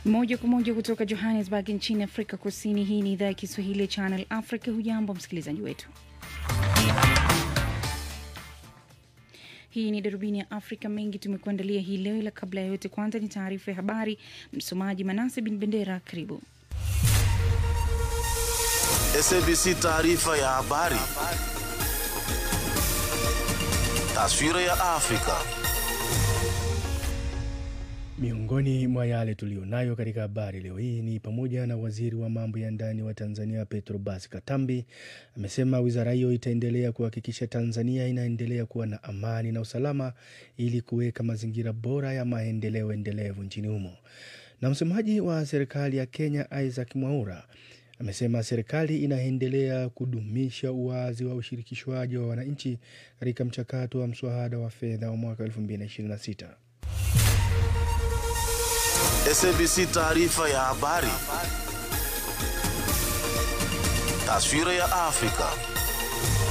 Moja kwa moja kutoka Johannesburg nchini Afrika Kusini. Hii ni idhaa ya Kiswahili ya Channel Africa. Hujambo msikilizaji wetu, hii ni darubini ya Afrika. Mengi tumekuandalia hii leo, ila kabla ya yote, kwanza ni taarifa ya habari. Msomaji Manase Bin Bendera, karibu. SABC taarifa ya habari. Taswira ya Afrika. Miongoni mwa yale tuliyonayo katika habari leo hii ni pamoja na waziri wa mambo ya ndani wa Tanzania Petrobas Katambi amesema wizara hiyo itaendelea kuhakikisha Tanzania inaendelea kuwa na amani na usalama ili kuweka mazingira bora ya maendeleo endelevu nchini humo. Na msemaji wa serikali ya Kenya Isaac Mwaura amesema serikali inaendelea kudumisha uwazi wa ushirikishwaji wa wananchi katika mchakato wa mswada wa fedha wa mwaka 2026. SABC taarifa ya habari. Taswira ya Afrika.